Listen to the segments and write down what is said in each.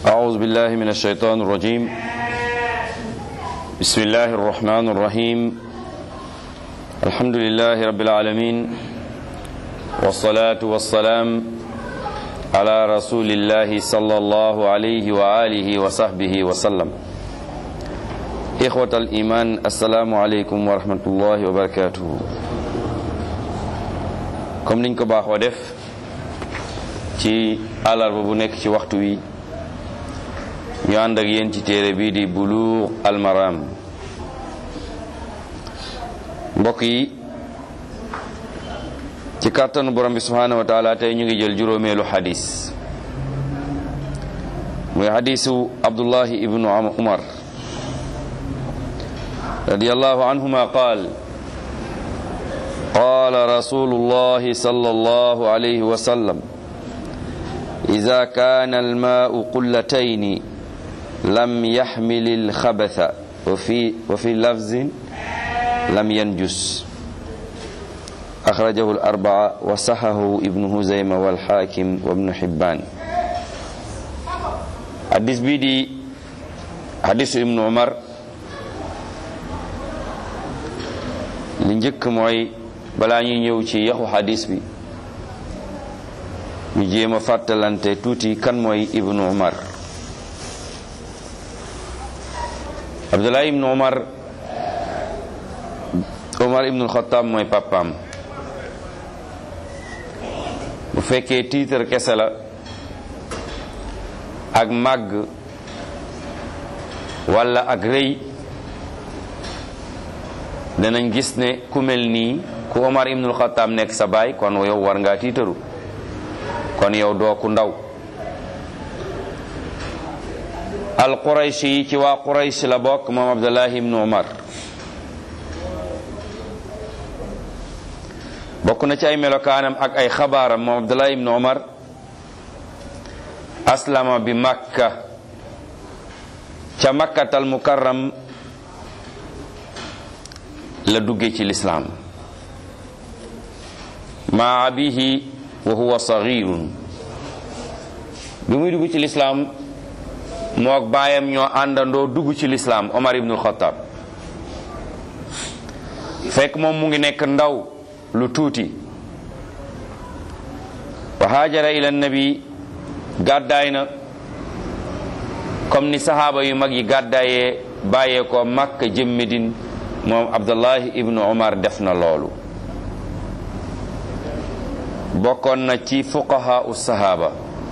أعوذ بالله من الشيطان الرجيم بسم الله الرحمن الرحيم الحمد لله رب العالمين والصلاة والسلام على رسول الله صلى الله عليه وآله وصحبه وسلم إخوة الإيمان السلام عليكم ورحمة الله وبركاته comme niñ ko baaxoo def ci àllarba bu nekk ci waxtu wi ñu ànd ak yéen ci téere bii di Buluugh al Maram mbokk yi ci kàttanu borom bi subhaanahu wa taala tey ñu ngi jël juróomeelu xadis muy xadisu Abdullahi ibnu Umar radiyallahu anhuma qaal قال رسول الله صلى الله عليه وسلم إذا كان الماء قلتين لم يحمل الخبث وفي وفي لفظ لم ينجس أخرجه الأربعة وصححه ابن هزيمة والحاكم وابن حبان حديث بيدي حديث ابن عمر لنجك موي balaa ñuy ñëw ci yaxu xadis bi ñu jéem a fàttalante tuuti kan mooy ibnu umar abdullah ibnu umar umar ibnu xataab mooy papaam bu fekkee tiitar kese la ak màgg walla ak rëy danañ gis ne ku mel nii ku Omar ibnul Xattaab nekk sa baay kon yow war ngaa tiitaru kon yow doo ku ndaw al qurayshi yi ci waa quraysh la bokk moom Abdullahi ibnu Umar bokk na ci ay melokaanam ak ay xabaaram moom Abdullahi ibnu Umar aslama bi makka ca makkatal mukarram la dugge ci lislaam ma abihi wa huwa saghirun bi muy dugg ci lislaam mook baayam ñoo àndandoo dugg ci lislaam Omar ibnul Xattaab fekk moom mu ngi nekk ndaw lu tuuti wa haajara ila nabi gàddaay na comme ni sahaaba yu mag yi gàddaayee bàyyee ko Makka jëm Medine moom Abdullahi ibnu Omar def na loolu bokkoon na ci fuqaha u sahaaba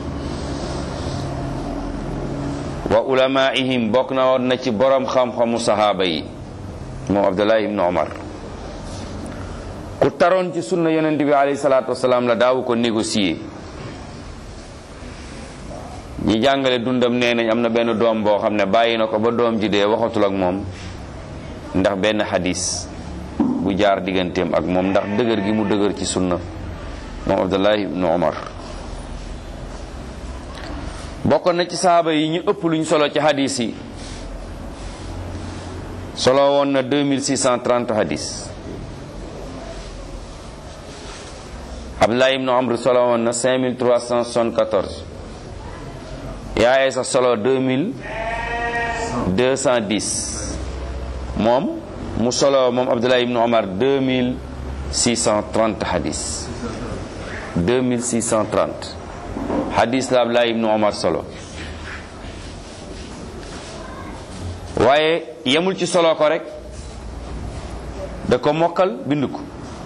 wa ulamaihim bokk na woon na ci borom xam-xamu sahaaba yi moom abdullahi ibnu omar ku taroon ci sunna yonent bi alayhi salaatu wasalaam la daawu ko négocier ñi jàngale dundam nee nañ am na benn doom boo xam ne bàyyi na ko ba doom ji dee waxatul ak moom ndax benn xadis bu jaar digganteem ak moom ndax dëgër gi mu dëgër ci sunna moom abdullahi ibnu omar bokkoon na ci sahaaba yi ñu ëpp luñ solo ci hadis yi solo woon na 2630 hadis abdullahi ibnu omar solo woon na 5374 yaaye sax solo 2210 moom mu solo moom abdullahi ibnu omar 2630 hadis 2630 hadis la Abdullah ibnu Omar solo waaye yemul ci solo ko rek da ko mokkal bind ko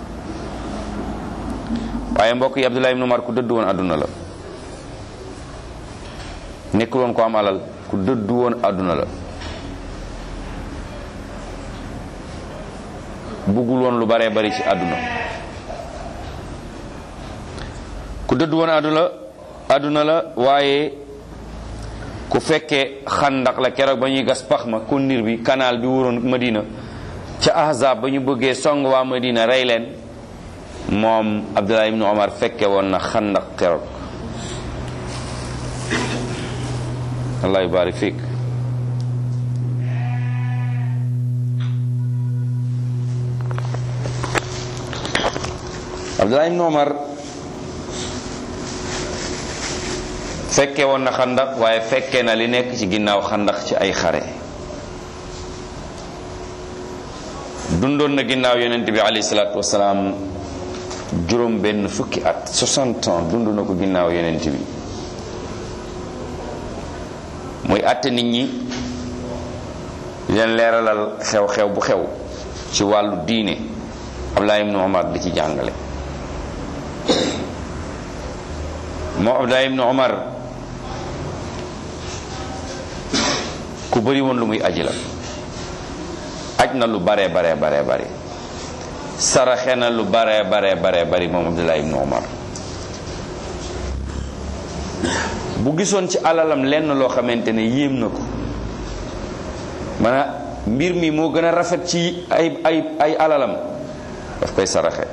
waaye mbokk yi Abdullah ibnu Omar ku dëddu woon àdduna la nekkul woon ko am alal ku dëddu woon àdduna la buggul woon lu baree bari ci àdduna ku dëddu woon àdduna àdduna la waaye ku fekkee xandak la keroog ba ñuy gas pax ma kundir bi canal bi wuroon Madina ca ahzab ba ñu bëggee song waa Madina rey leen moom Abdullah ibnu Omar fekke woon na xandak keroog allah yubarik fiik Abdullah ibnu Omar fekke woon na xandax waaye fekke na li nekk ci ginnaaw xandax ci ay xare dundoon na ginnaaw yonent bi alayhi salaatu wasalaam juróom benn fukki at 60 ans dund na ko ginnaaw yonent bi muy àtte nit ñi leen leeralal xew-xew bu xew ci wàllu diine Abdullah ibnu Omar di ci jàngale moo Abdullah ibnu Omar ku bëri woon lu muy aji la aj na lu bare bare bare bare saraxe na lu bare bare bare bari moom Abdullah ibnu Omar bu gisoon ci alalam lenn loo xamante ne yéem na ko maanaam mbir mi moo gën a rafet ci ay ay ay alalam daf koy saraxe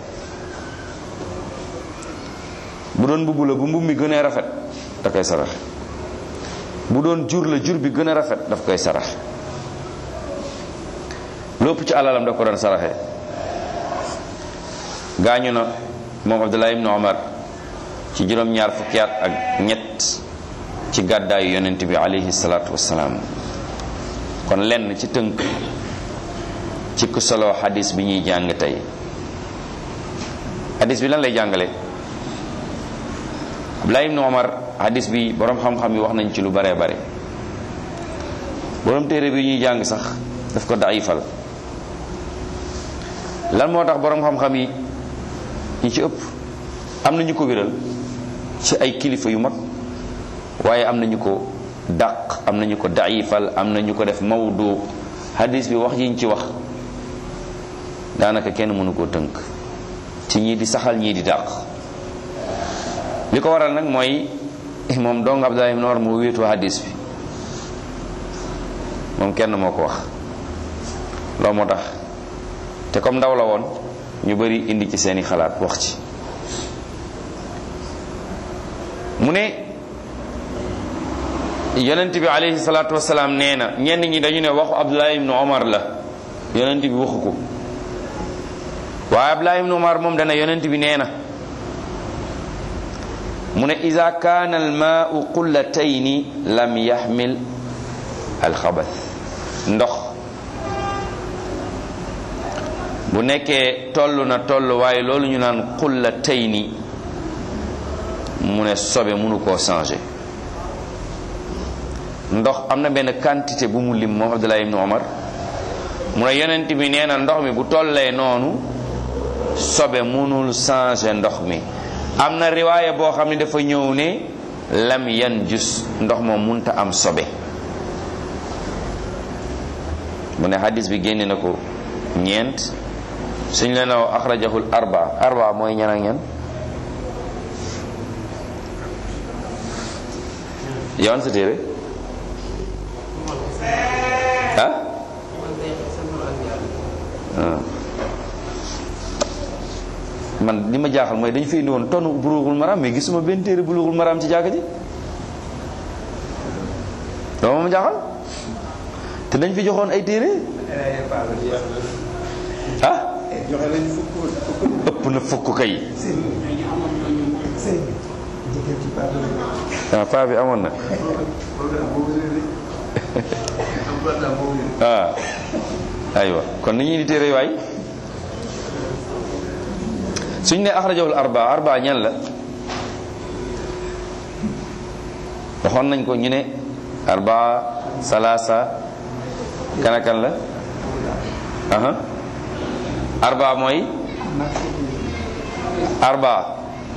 bu doon mbubb la bu mbubb mi gën a rafet da koy saraxe bu doon jur la jur bi gën a rafet daf koy saraxe lépp ci alalam da ko doon saraxe gaañu na moom Abdullah ibn Omar ci juróom-ñaar fukki at ak ñett ci gàddaayu yonent bi alayhi salaatu wassalaam kon lenn ci tënk ci ku solo xadis bi ñuy jàng tey xadis bi lan lay jàngale Abdullah ibn Omar xadis bi boroom xam-xam yi wax nañ ci lu bare bare boroom téere bi ñuy jàng sax daf ko daifal lan moo tax boroom xam-xam yi ñi ci ëpp am na ñu ko wéral ci ay kilifa yu mag waaye am na ñu ko dàq am na ñu ko daifal am na ñu ko def mawdu hadis bi wax yiñ ci wax daanaka kenn mënu koo tënk ci ñii di saxal ñii di dàq li ko waral nag mooy moom dong Abdullah ibn Umar moo wéetoo hadis bi moom kenn moo ko wax loolu moo tax te comme ndaw la woon ñu bari indi ci seeni xalaat wax ci mu ne yonent bi alayhi salaatu wasalaam nee na ñenn ñi dañu ne waxu Abdullah ibn Omar la yonent bi waxu ko waaye Abdullah ibn Omar moom dana yonent bi nee na mu ne ida kaana almaau qullatayni lam yaxmil alxabath ndox bu nekkee toll na toll waaye loolu ñu naan qullatayni mu ne sobe mënu koo changer ndox am na benn quantité bu mu lim moom Abdullah ibn Omar mu ne yonent bi nee na ndox mi bu tollee noonu sobe mënul changer ndox mi am na riwaaya boo xam ne dafa ñëw ne lam yan jus ndox moom munta am sobe mu ne hadis bi génne na ko ñeent suñ leen aw axrajahul arba arba mooy ñan ak ñan yowan sa téere ah man li ma jaaxal mooy dañu fi indi woon tonu bulughul maram mais gisuma benn téere bulughul maram ci jàkka ji dama ma jaaxal te dañ fi joxoon ay téere ah ëpp na fukk kay ah paa bi amoon na ah aywa kon ni ñuy di téere waay suñ ne axrajahul arba arba ñan la waxoon nañ ko ñu ne arba salasa kanakan la aha arba mooy arba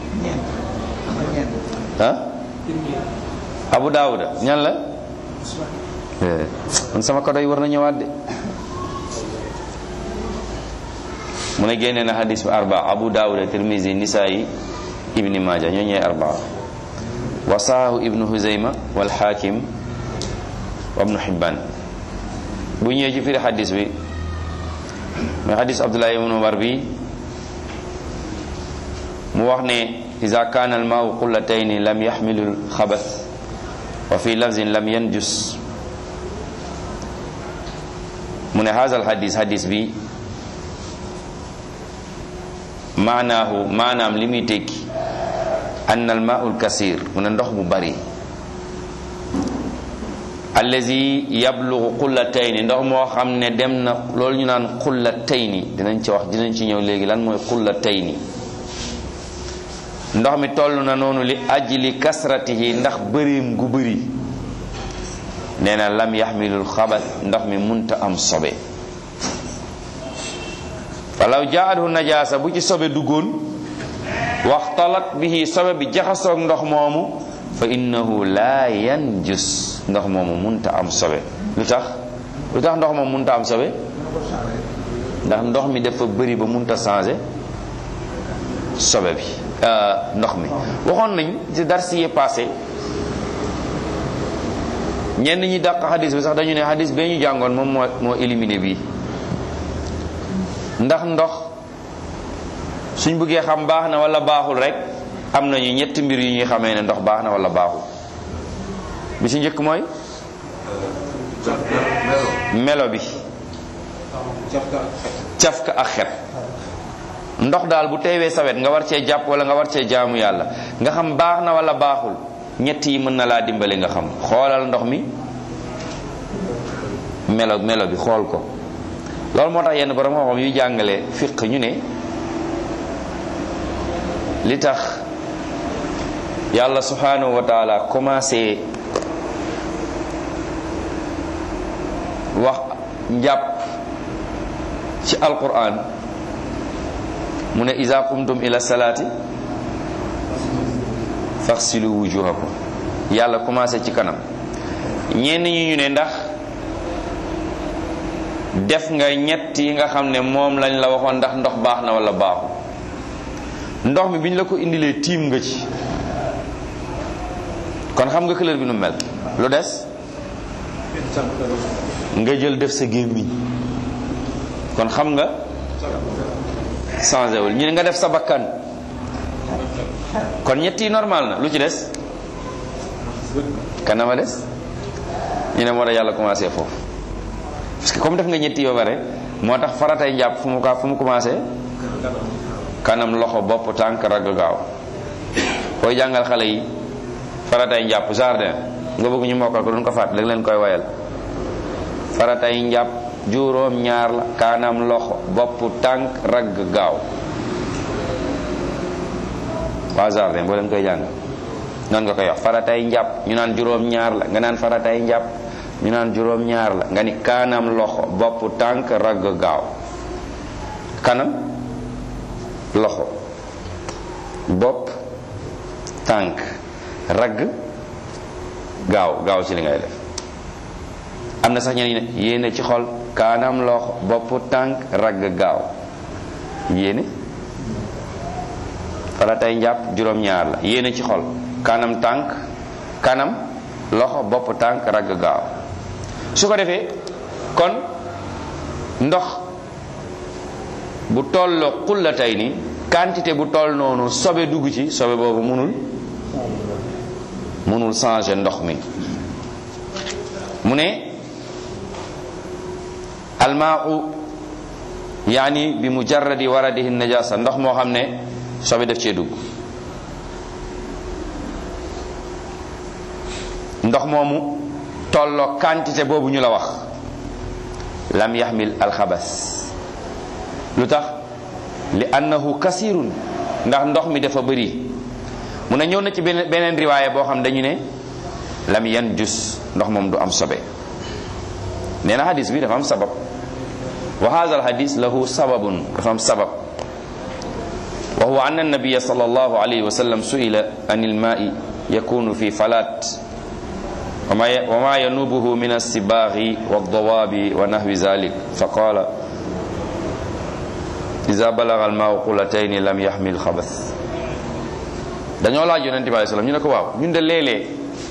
ah abu daawuda ñan la man sama kodo yi war na ñëwaat de mu ne génne na hadis bi arba abu daawuda tirmisi nisaayi ibni maaja ñoo ñooy arba wa saahu ibnu huzayma wal hakim wa ibnu hibban bu ñëwee ci firi hadis bi mooy hadis abdullah ibnu umar bi mu wax ne ida kaana almaau qullatayni lam yaxmilu lxabath wa fi lafzin lam yanjus mu ne haza alhadis hadis bi maanaahu maanaam li muy tekki ann almaau lkasir mu ne ndox mu bari allazi yablugu qullatayni ndox moo xam ne dem na loolu ñu naan qullatayni dinañ ci wax dinañ ci ñëw léegi lan mooy qullatayni ndox mi toll na noonu li ajli kasratihi ndax bërim gu bëri nee na lam yaxmilul xabas ndox mi munta am sobe walaw jaathu najaasa bu ci sobe duggoon waxtalat bihi sobe bi jaxasoog ndox moomu fa innahu laa yanjus ndox moomu munta am sobe lu tax lu tax ndox moomu munta am sobe ndax ndox mi dafa bëri ba munta changé sobe bi ndox mi waxoon nañ ci darsi yi passé ñenn ñi dàq xadis bi sax dañu ne xadis bee ñu jàngoon moom moo moo éliminé bii ndax ndox suñ bëggee xam baax na wala baaxul rek am nañu ñetti mbir yu ñuy xamee ne ndox baax na wala baaxul bi ci njëkk mooy melo bi cafka ak xet ndox daal bu teewee sawet nga war cee jàpp wala nga war cee jaamu yàlla nga xam baax na wala baaxul ñett yi mën na laa dimbali nga xam xoolal ndox mi melo melo bi xool ko loolu moo tax yenn borom xam-xam yu jàngale fiq ñu ne li tax yàlla subhanahu wa taala commencé wax njàpp ci alquran mu ne iza qumtum ila salaati faxsilu wujuhakum yàlla commencé ci kanam ñenn ñi ñu ne ndax def nga ñett yi nga xam ne moom lañ la waxoon ndax ndox baax na wala baaxul ndox mi bi ñu la ko indilee tiim nga ci kon xam nga couleur bi nu mel lu des nga jël def sa gémmiñ kon xam nga changé wul ñu ne nga def sa bakkan kon ñett yi normal na lu ci des kanama des ñu ne moo tax yàlla commencé foofu parce que comme def nga ñetti yoo bare moo tax faratay njàpp fu mu ka fu mu commencé kanam loxo bopp tànk ragg gaaw koy jàngal xale yi faratay njàpp jardin nga bëgg ñu mokkal ko duñ ko fàtt da leen koy wayal faratay njàpp juróom ñaar la kanam loxo bopp tànk ragg gaaw waa jardin boo leen koy jàng noonu nga koy wax faratay njàpp ñu naan juróom ñaar la nga naan faratay njàpp ñu naan juróom ñaar la nga ni kanam loxo bopp tànk ragg gaaw kanam loxo bopp tànk ragg gaaw gaaw ci li ngay def am na sax ñeneen ne yéene ci xol kanam loxo bopp tànk ragg gaaw yéene faratay njàpp juróom-ñaar la yéene ci xol kanam tànk kanam loxo bopp tànk ragg gaaw su ko defee kon ndox bu tolloo xullatay ni quantité bu toll noonu sobe dugg ci sobe boobu munul munul changer ndox mi mu ne almaau yaani bi mujarradi waradihi najasa ndox moo xam ne sobe def cee dugg ndox moomu tolloo quantité boobu ñu la wax lam yaxmil alxabas lu tax li annahu kasirun ndax ndox mi dafa bëri mu ne ñëw na ci beneen beneen riwaaya boo xam dañu ne lam yan jus ndox moom du am sobe nee na hadis bi dafa am sabab wa hadha alhadis lahu sababun dafa am sabab wa huwa anna nabiya sallallahu alayhi wa sallam su'ila an alma'i yakunu fi falat وما ينوبه من السباغ والضواب ونحو ذلك فقال إذا بلغ الماء قلتين لم يحمل خبث dañoo laaj yonente bi alei salaam ñu ne ko waaw ñun de léeg-léeg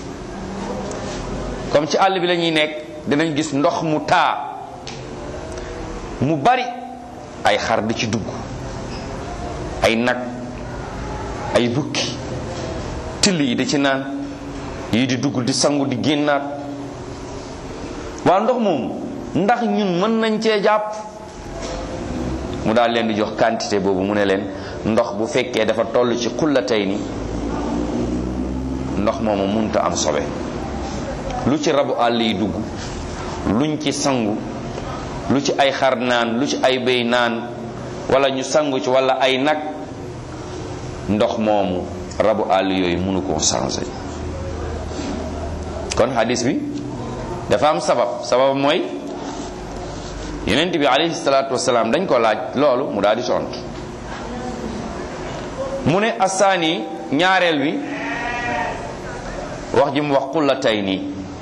comme ci àll bi la ñuy nekk dinañ gis ndox mu taa mu bari ay xar di ci dugg ay nag ay bukki till yi di ci naan yii di dugg di sangu di génnaat waa ndox moom ndax ñun mën nañ cee jàpp mu daal leen di jox quantité boobu mu ne leen ndox bu fekkee dafa toll ci xullatay ni ndox moomu munta am sobe lu ci rabu àll yi dugg luñ ci sangu lu ci ay xar naan lu ci ay béy naan wala ñu sangu ci wala ay nag ndox moomu rabu àll yooyu mënu koo changé kon hadis bi dafa am sabab sabab mooy yonent bi alayhi salaatu wasalaam dañ ko laaj loolu mu daal di tontu mu ne asaani ñaareel bi wax ji mu wax xullatay nii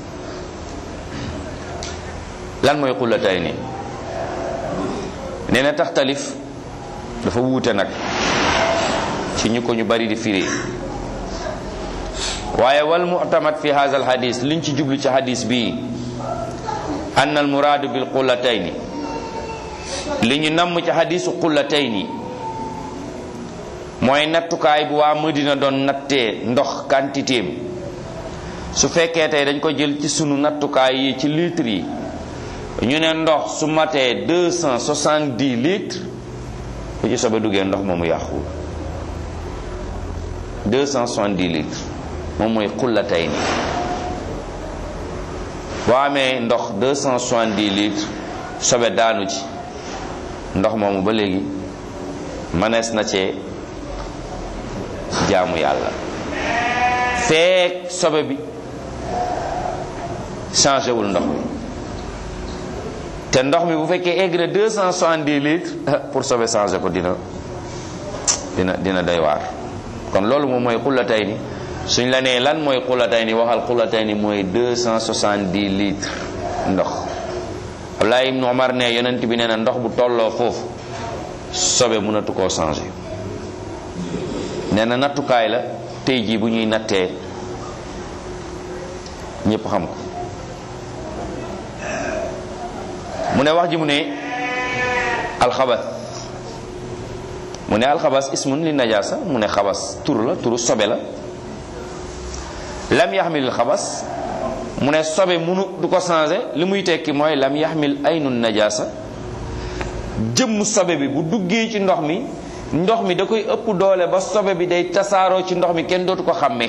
lan mooy xullatay nii nee na taxtalif dafa wuute nag ci ñu ko ñu bari di firi waaye wal mu'tamad fi hadha al hadis liñ ci jublu ci hadis bii anna al muraadu bil xullatayni li ñu namm ci hadisu xullatayni mooy nattukaay bu waa Madina doon nattee ndox quantité su fekkee tey dañ ko jël ci sunu nattukaay yi ci litres yi ñu ne ndox su matee deux cent soixante-dix litres bu ci sobe duggee ndox moomu yàquwul deux cent soixante-dix litres moom mooy xullatay ni boo amee ndox deux cent soixante-dix litres sobe daanu ci ndox moomu ba léegi mënees na cee jaamu yàlla feek sobe bi changé wul ndox mi te ndox mi bu fekkee egg na deux cent soixante-dix litres pour sobe changé ko dina dina dina doy waar kon loolu moom mooy xullatay ni suñ la nee lan mooy xullatay ni waxal xullatay ni mooy deux cent soixante-dix litres ndox Abdullah ibn Omar ne yonent bi nee na ndox bu tolloo foofu sobe mënatu koo changé nee na nattukaay la tey jii bu ñuy nattee ñépp xam ko mu ne wax ji mu ne alxabas mu ne alxabas ismun li najaasa mu ne xabas tur la turu sobe la lam yaxmil xabas mu ne sobe munu du ko changé li muy tekki mooy lam yaxmil aynu najaasa jëmm sobe bi bu duggee ci ndox mi ndox mi da koy ëpp doole ba sobe bi day tasaaroo ci ndox mi kenn dootu ko xàmmee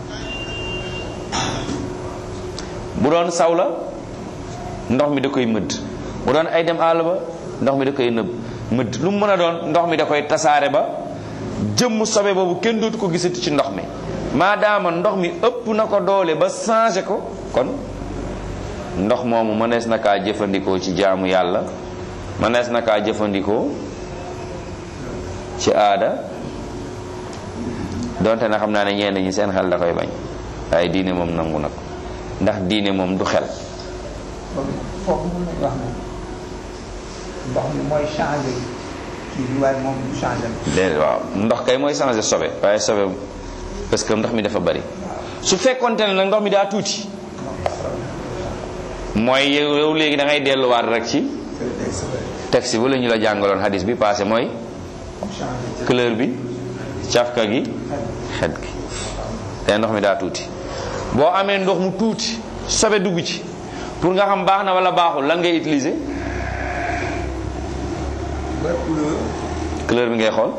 bu doon saw la ndox mi da koy mëdd bu doon ay dem àll ba ndox mi da koy nëbb mëdd lu mu mën a doon ndox mi da koy tasaare ba jëmm sobe boobu kenn dootu ko gisati ci ndox mi maadaama ndox mi ëpp na ko doole ba changé ko kon ndox moomu mënees na kaa jëfandikoo ci jaamu yàlla mënees na kaa jëfandikoo ci aada donte na xam naa ne ñenn ñi seen xel da koy bañ waaye diine moom nangu na ko ndax diine moom du xel foofu mën nañu wax ne ndox mi mooy changé kii bi waaye moom du changé déedéet waaw ndox kay mooy changé sobe waaye sobe parce que ndox mi dafa bari su fekkonte ne nag ndox mi daa tuuti mooy yow yow léegi da ngay delluwaat rek ci texte bu la ñu la jàngaloon hadis bi passé mooy couleur bi cafka gi xet gi te ndox mi daa tuuti boo amee ndox mu tuuti sobe dugg ci pour nga xam baax na wala baaxul lan ngay utiliser couleur bi ngay xool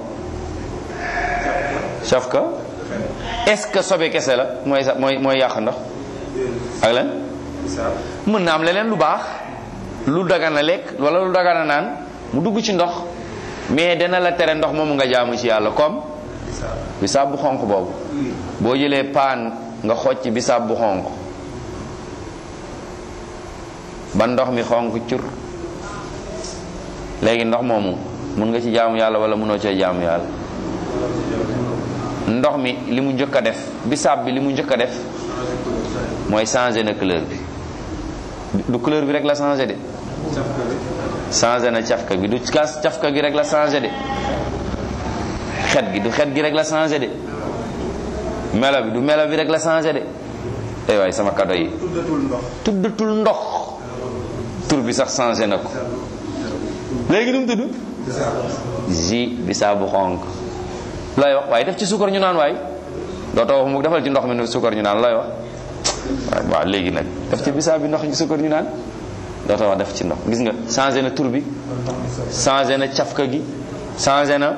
cafka est-ce que sobe kese la mooy sa mooy mooy yàq ndox ak lan mën na am leneen lu baax lu dagana lekk wala lu dagana naan mu dugg ci ndox mais dana la tere ndox moomu nga jaamu ci yàlla comme bisaab bu xonq boobu boo jëlee paan nga xocc bisaab bu xonq ba ndox mi xonq cur léegi ndox moomu mun nga ci jaamu yàlla wala mënoo cee jaamu yàlla ndox mi li mu njëkk a def bisaab bi li mu njëkk a def mooy changé na couleur bi du couleur bi rek la changé de changé na cafka gi du cafka gi rek la changé de xet gi du xet gi rek la changé de melo bi du melo bi rek la changé de ay waay sama kado yi tuddatul ndox tuddatul ndox tur bi sax changé na ko léegi nu mu tudd ji bisaab bu xonk looy wax waaye def ci suukar ñu naan waay dootoo wax mu defal ci ndox mi ne suukar ñu naan looy wax waaw waaw léegi nag def ci bisaab bi ndox ci suukar ñu naan dootoo wax def ci ndox gis nga changé na tur bi changé na cafka gi changé na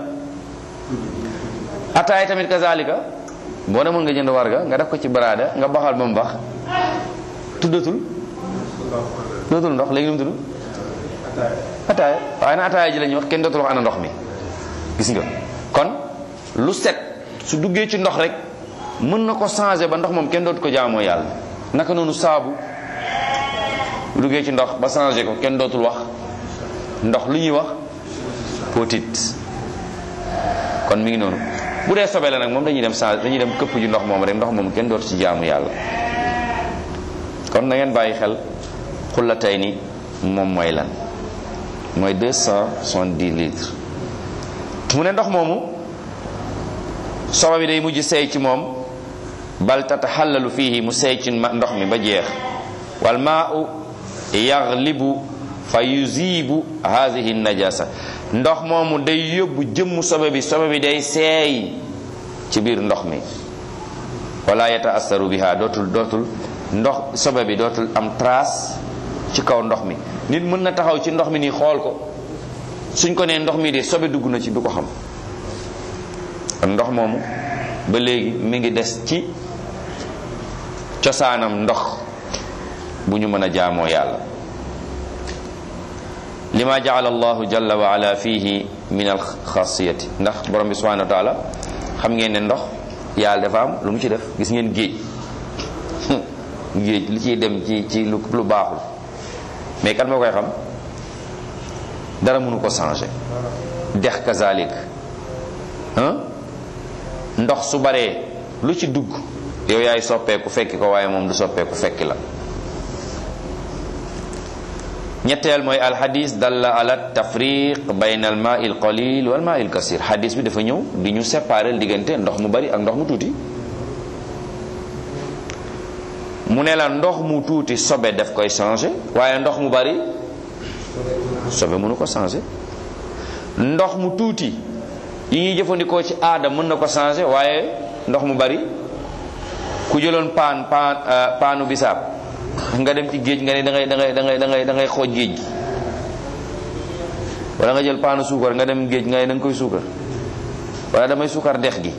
ataay tamit kazalika boo demoon nga jënd warga nga def ko ci baraada nga baxal ba mu bax tuddatul tuddatul ndox léegi lu mu tudd ataaya waaye na ataaya ji la ñuy wax kenn dootul wax ana ndox mi gis nga kon lu set su duggee ci ndox rek mën na ko changer ba ndox moom kenn dootu ko jaamoo yàlla naka noonu saabu lu duggee ci ndox ba changer ko kenn dootul wax ndox lu ñuy wax potit kon mi ngi noonu bu dee sobe la nag moom dañuy dem changer dañuy dem këpp ji ndox moom rek ndox moom kenn dootu ci jaamu yàlla kon na ngeen bàyyi xel xulla tey ni moom mooy lan mooy 270 litres mu ne ndox moomu sobe bi day mujj seey ci moom bal tataxallalu fiihi mu seey ci ndox mi ba jeex wal maau yaglibu fa yuzibu hadihi najasa ndox moomu day yóbbu jëmmu sobe bi sobe bi day seey ci biir ndox mi wala yataasaru biha dootul dootul ndox sobe bi dootul am trace ci kaw ndox mi nit mën na taxaw ci ndox mi nii xool ko suñ ko nee ndox mi de sobe dugg na ci du ko xam kon ndox moomu ba léegi mi ngi des ci cosaanam ndox bu ñu mën a jaamoo yàlla lima jaala allahu jalla wa ala fihi min al xasiyati ndax borom bi subhanahu wa taala xam ngeen ne ndox yàlla dafa am lu mu ci def gis ngeen géej géej li ciy dem ci ci lu lu baaxul mais kan moo koy xam dara mënu ko changer dex kazalik ndox su baree lu ci dugg yow yaay soppeeku fekki ko waaye moom du soppeeku fekki la ñetteel mooy alxadis dalla ala tafriq bayna al maa il qalil wal maa il kasir xadis bi dafa ñëw di ñu séparer diggante ndox mu bari ak ndox mu tuuti mu ne la ndox mu tuuti sobe daf koy changer waaye ndox mu bari sobe mënu ko changer ndox mu tuuti yi ñuy jëfandikoo ci aada mën na ko changer waaye ndox mu bari ku jëloon paan paan paanu bisaab nga dem ci géej nga ne da ngay da ngay da ngay da ngay da ngay xooj géej gi wala nga jël paanu suukar nga dem géej nga ne da nga koy suukar wala damay suukar dex gi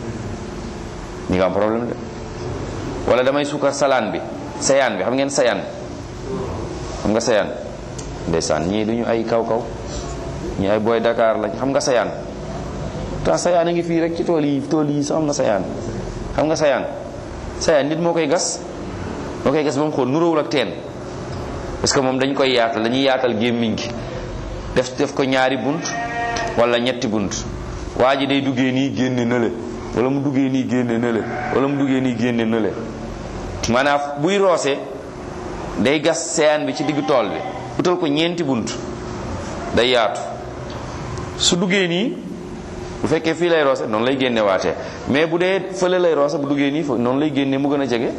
ñi nga am problème de wala damay suukar salaan bi sayaan bi xam ngeen sayaan xam nga sayaan ndeysaan ñii duñu ay kaw kaw ñii ay booy Dakar lañ xam nga sayaan ta sayaan a ngi fii rek ci tool yi tool yi sax am na sayaan xam nga sayaan sayaan nit moo koy gas moo koy gas ba mu xool nuróowul ak teen parce que moom dañ koy yaatal dañuy yaatal gémmiñ gi def def ko ñaari bunt wala ñetti bunt waa ji day duggee nii génne nële wala mu duggee nii génne nële wala mu duggee nii génne nële maanaam buy roose day gas sayaan bi ci diggu tool bi utal ko ñeenti bunt day yaatu su duggee nii bu fekkee fii lay roose noonu lay génne waatee mais bu dee fële lay roose bu duggee nii noonu lay génne mu gën a jege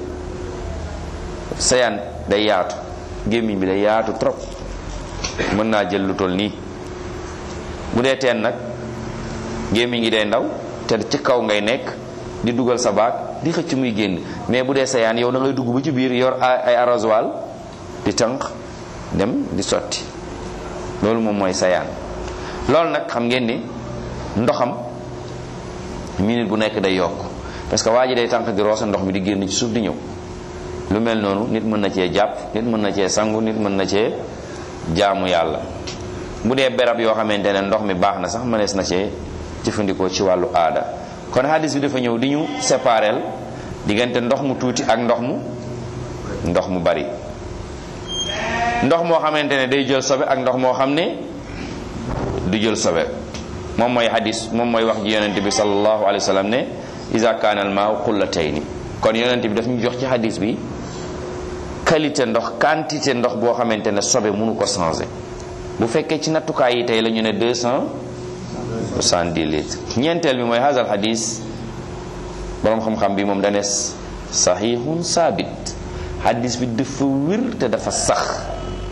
sayaan day yaatu gémmiñ bi day yaatu trop mën naa jël lu toll nii bu dee teen nag gémmiñ gi day ndaw te ci kaw ngay nekk di dugal sa baag di xëcc muy génn mais bu dee sayaan yow da ngay dugg ba ci biir yor ay arrosoir di tànq dem di sotti loolu moom mooy sayaan loolu nag xam ngeen ni ndoxam minute bu nekk day yokk parce que waa ji day tànq di roose ndox mi di génn ci suuf di ñëw lu mel noonu nit mën na cee jàpp nit mën na cee sangu nit mën na cee jaamu yàlla bu dee berab yoo xamante ne ndox mi baax na sax mënees na cee jëfandikoo ci wàllu aada kon hadis bi dafa ñëw di ñu sépareel diggante ndox mu tuuti ak ndox mu ndox mu bari ndox moo xamante ne day jël sobe ak ndox moo xam ne du jël sobe moom mooy hadis moom mooy wax ji yonente bi sallallahu alayhi wa sallam ne iza kaana al maa'u qullatayni kon yonente bi daf ñu jox ci hadis bi qualité ndox quantité ndox boo xamante ne sobe mënu ko changer bu fekkee ci nattukaay yi tey la ñu ne deux cent soixante-dix litres ñeenteel bi mooy hazal hadis boroom xam-xam bi moom danes sahihun saabit hadis bi dafa wér te dafa sax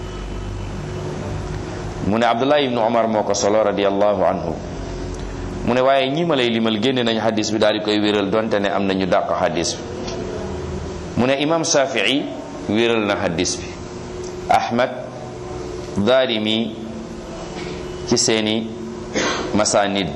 mu ne abdullah ibnu omar moo ko solo radiallahu anhu mu ne waaye ñi ma lay limal génne nañu hadis bi daal di koy wéral donte ne am nañu dàq hadis bi mu ne imam shafii wéral na hadis bi ahmad daarimi ci seeni masanid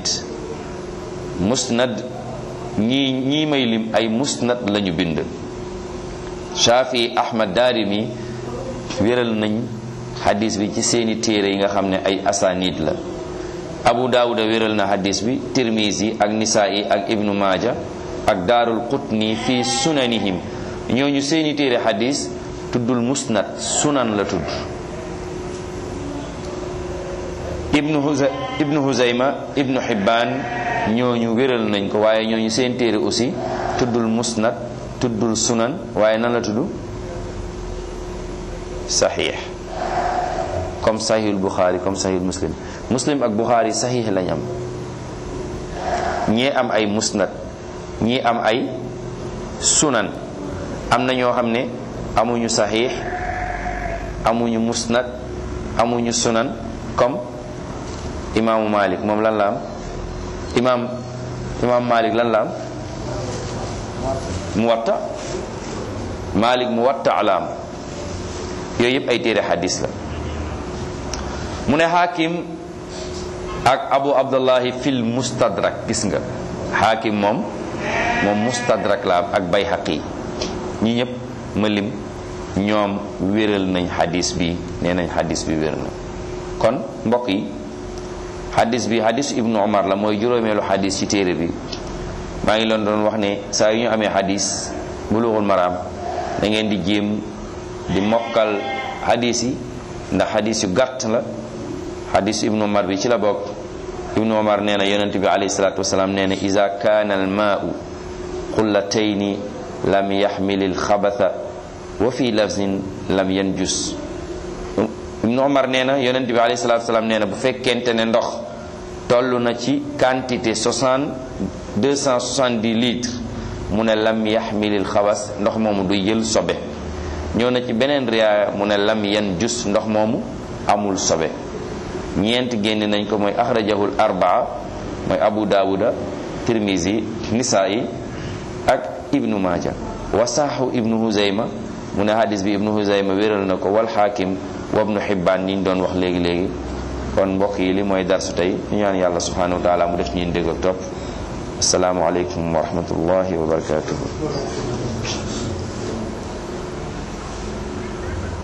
musnad ñii ñii may lim ay musnad lañu bind Shafi Ahmad Daarimi wéral nañ hadis bi ci seeni téere yi nga xam ne ay asanid la Abu Daawuda wéral na hadis bi Tirmizi ak Nisaa'i ak Ibnu Maaja ak Daarul Qutni fi sunanihim ñooñu seeni téere hadis tuddul musnad sunan la tudd ibnu Huza ibnu Huzayma ibnu Hibbaan ñooñu wéral nañ ko waaye ñooñu seen téere aussi tuddul musnad tuddul sunan waaye nan la tudd saxiix comme saxiixul Buxaari comme saxiixul Muslim Muslim ak Buxaari saxiix lañ am ñii am ay musnad ñii am ay sunan am na ñoo xam ne amuñu saxiix amuñu musnad amuñu sunan comme imaamu Malik moom lan la am imaam imaam Malik lan la am muwatta Malik muwatta la am yooyu yëpp ay téere xadis la mu ne xaakim ak abu abdullahi fil mustadrak gis nga xaakim moom moom mustadrak la am ak bayhaqi ñi ñëpp ma lim ñoom wéral nañ xadis bi nee nañ xadis bi wér na kon mbokk yi xadis bi xadisu ibnu omar la mooy juróomeelu xadis ci téere bi maa ngi leen doon wax ne saa yu ñu amee xadis bulughul maraam da ngeen di jéem di mokkal xadis yi ndax xadis yu gàtt la xadisu ibnu omar bi ci la bokk ibnu omar nee na yonent bi alayhi salatu wasalaam nee na ida kaana al maau qullatayni lam yaxmil al xabatha wa fi lafzin lam yanjus ibnu omar nee na yonent bi alayhi salatu wasalaam nee na bu fekkente ne ndox toll na ci quantité 60 270 litres mu ne lam yaxmilil xabas ndox moomu du jël sobe ñëw na ci beneen riyaaya mu ne lam yan jus ndox moomu amul sobe ñeent génn nañ ko mooy axrajahul arbaa mooy abu daawuda tirmisi nisaa'i ak ibnu maaja wasaaxu ibnu huzayma mu ne hadis bi ibnu huzayma wéral na ko wal xaakim wa ibnu xibbaan niñ doon wax léegi léegi kon mbokk yi li mooy darsu tey ñu ñaan yàlla subhanahu wa taala mu def ñeen dégg ak topp asalaamu aleykum wa rahmatullahi wa barakatuhu